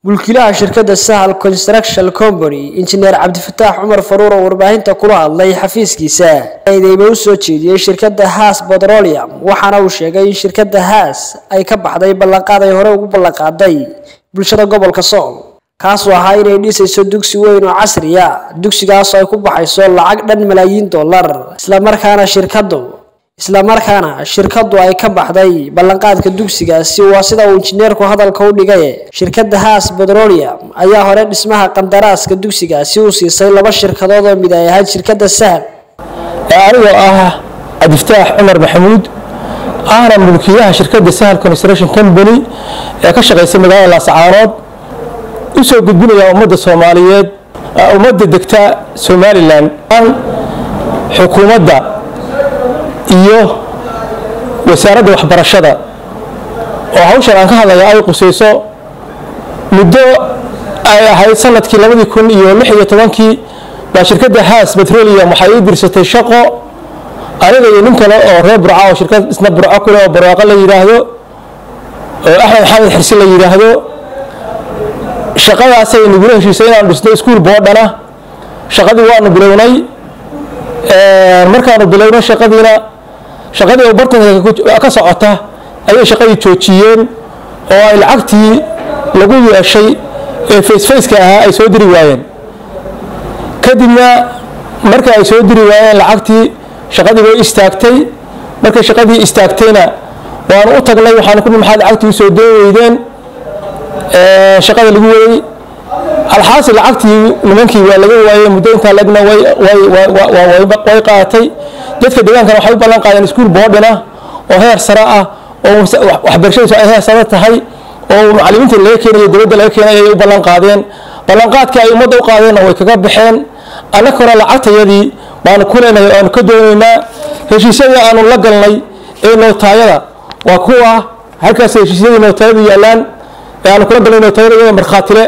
mulkiilaha shirkadda sahal construction company injineer cabdifataax cumar faruur oo warbaahinta kula hadlay xafiiskiisa eedeyba u soo jeediyey shirkadda haas petroleum waxaana uu sheegay in shirkadda haas ay ka baxday ballanqaad ay hore ugu ballanqaaday bulshada gobolka sool kaasoo ahaa inay dhisayso dugsi weyn oo casriya dugsigaasoo ay ku baxayso lacag dhan malaayiin dollar islamarkaana shirkaddu islamarkaana shirkaddu ay ka baxday ballanqaadka dugsigaasi waa sida uu injineerku hadalka u dhigay shirkadda haas petroleum ayaa hore dhismaha qandaraaska dugsigaasi u siisay laba shirkadood oo mid ay ahayd shirkadda sahal anigoo ah cabdifataax cumar maxamuud ahna mulkiilaha shirkadda sahal construction company ee ka shaqaysa magaalada laascaanood u soo gudbinaya ummadda soomaaliyeed ummadda degta somalilan xukuumadda iyo wasaaradda waxbarashada oo hawshan aan ka hadlaya ay qusayso muddo ay ahayd sanadkii labadii kun iyo lix iyo tobankii baa shirkadda haas petroleum waxay ii dirsatay shaqo aniga iyo nin kale oo reer burca oo shirkad isna burco kule oo barwaaqo la yidhaahdo oo axmed xamed xirsi la yidhaahdo shaqadaasay nagula heshiisay inaan dhisno iskuol boodhana shaqadii waanu bilownay markaanu bilownay shaqadiina shaqadii oo bartanka ka socota ayay shaqadii joojiyeen oo ay lacagtii lagu yeeshay ee facefaceka ahaa ay soo diri waayeen kadibna marka ay soo diri waayeen lacagtii shaqadii way istaagtay markay shaqadii istaagtayna waanu u tagnay waxaanu ku maxaad lacagtii usoo doo weydeen shaqada lagu waday alxaasi lacagtii nimankii waa laga waayey muddo intaa legna way qaadatay dadka deegaankana waxay u ballan qaadeen iskuol boodhina oo heer sare ah oo waxbarashadiisu ay heer sare tahay oo macallimiinta laga keenayo dowladda laga keenay ayay u ballan qaadeen ballanqaadkii ay ummadda u qaadeenna way kaga baxeen annaguna lacagtayadii baanu ku leenahay aanu ka doonaynaa heshiisyadii aanu la galnay ee nootaayada waa kuwa halkaas heshiisyadii nootaayadu yaalaan ee aanu kula galnay nootaayada iyada markhaatile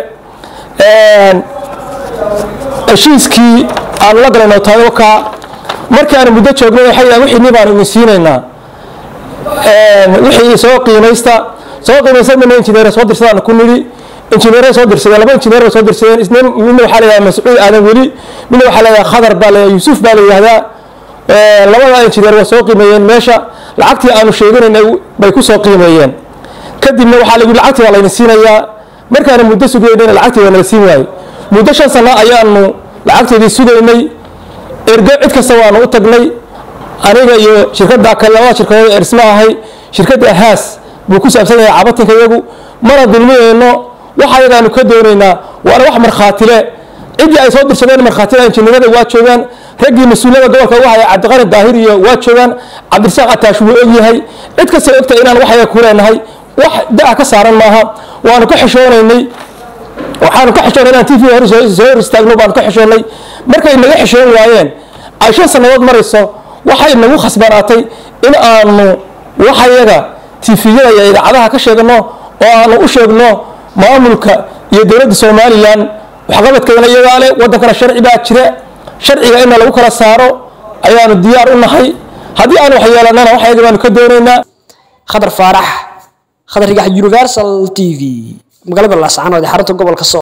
heshiiskii aanu la galay nootaayada ka markaanu muddo joognay waxay yidhahan wixii baanu idin siinaynaa wixii soo qiimaysta soo qiimaysta mina injineer soo dirsadaan ku nidhi injineeray soo dirsadeen laba injineer bay soo dirsadeen isna midna waxaa leeyahay mascuud aadan weli midna waxaa leeyahay khadar baa leeyahay yuusuf baa la yidhahdaa labada injineer waa soo qiimeeyeen meesha lacagtii aanu sheeganaynay bay ku soo qiimeeyeen kadibna waxaa lagu lacagtii waa layna siinayaa markaanu muddo sugaynayna lacagtii waa nala siin waayey muddo shan sano ayaanu lacagteedii sugaynay ergo cid kasta waanu u tagnay aniga iyo shirkadda kale labada shirkadood ee dhisma ahay shirkadda haas buu ku saabsan yahay cabatinka iyagu mana dulmiyeyno waxa ayagaanu ka doonaynaa waana wax markhaatile ciddii ay soo dirsadeen markhaatida injineerada waa joogaan raggii mas-uuliyada gobolka uga haya cabdiqani daahir iyo waa joogaan cabdirasaaq ataash wuu ogyahay cid kasta ogta inaan wax ayaga ku leenahay wax da-a ka saaran maaha waanu ka xishoonaynay waxaanu ka xishoonay inaan t v hor soo hor istaagno baanu ka xishoonnay markay naga xishoon waayeen ay shan sannadood marayso waxay nagu khasbanaatay in aanu waxayaga tifiyada iyo idaacadaha ka sheegno oo aanu u sheegno maamulka iyo dowladda somalilan waxqabadkeedana iyagaa leh waddankana sharci baa jira sharciga inna lagu kala saaro ayaanu diyaar u nahay haddii aan wax yeelanana waxyaga baanu ka doonaynaa khadar faarax khadar rigax universal t v magaalada laascaanood ee xarunta gobolka sool